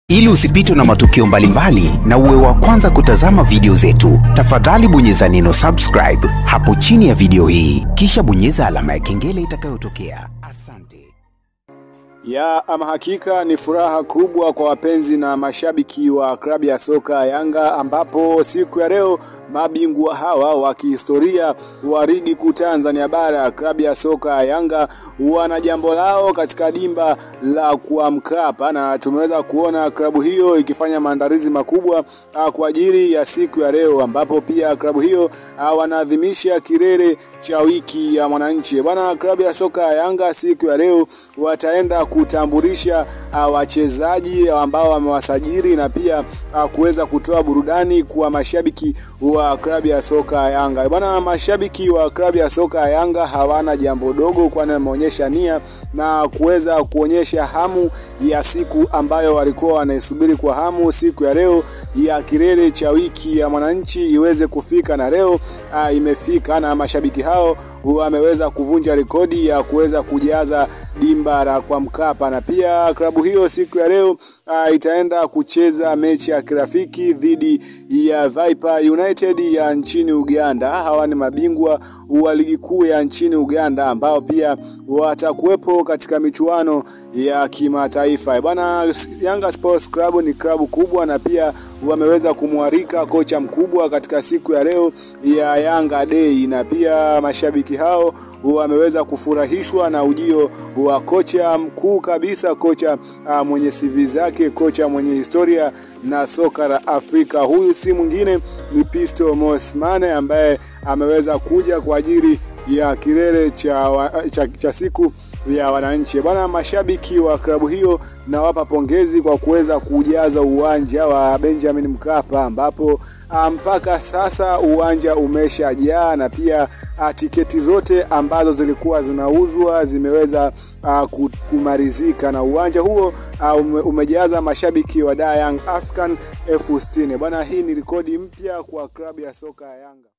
Ili usipitwe na matukio mbalimbali na uwe wa kwanza kutazama video zetu, tafadhali bonyeza neno subscribe hapo chini ya video hii, kisha bonyeza alama ya kengele itakayotokea. Asante. Ya ama hakika ni furaha kubwa kwa wapenzi na mashabiki wa klabu ya soka Yanga, ambapo siku ya leo mabingwa hawa wa kihistoria wa ligi kuu Tanzania bara klabu ya soka Yanga wana jambo lao katika dimba la kwa Mkapa, na tumeweza kuona klabu hiyo ikifanya maandalizi makubwa ah, kwa ajili ya siku ya leo, ambapo pia klabu hiyo ah, wanaadhimisha kilele cha wiki ya mwananchi bwana. Klabu ya soka ya Yanga siku ya leo wataenda kutambulisha uh, wachezaji ambao wamewasajili na pia uh, kuweza kutoa burudani kwa mashabiki wa klabu ya soka ya Yanga. Bwana, mashabiki wa klabu ya soka ya Yanga hawana jambo dogo, kwani wameonyesha nia na kuweza kuonyesha hamu ya siku ambayo walikuwa wanaisubiri kwa hamu, siku ya leo ya kilele cha wiki ya mwananchi iweze kufika, na leo uh, imefika, na mashabiki hao wameweza kuvunja rekodi ya kuweza kujaza dimba la kwa Mkapa na pia klabu hiyo siku ya leo uh, itaenda kucheza mechi ya kirafiki dhidi ya Viper United ya nchini Uganda. Hawa ni mabingwa wa ligi kuu ya nchini Uganda ambao pia watakuwepo katika michuano ya kimataifa. Bwana, Yanga Sports Club ni klabu kubwa na pia wameweza kumwarika kocha mkubwa katika siku ya leo ya Yanga Day, na pia mashabiki hao wameweza kufurahishwa na ujio wa kocha mkuu kabisa, kocha uh, mwenye CV zake, kocha mwenye historia na soka la Afrika. Huyu si mwingine ni Pisto Mosimane ambaye ameweza kuja kwa ajili ya kilele cha, cha, cha siku ya wananchi bwana. Mashabiki wa klabu hiyo nawapa pongezi kwa kuweza kujaza uwanja wa Benjamin Mkapa, ambapo mpaka sasa uwanja umeshajaa na pia a, tiketi zote ambazo zilikuwa zinauzwa zimeweza a, kumalizika na uwanja huo a, ume, umejaza mashabiki wa Young African elfu sitini bwana. Hii ni rekodi mpya kwa klabu ya soka ya Yanga.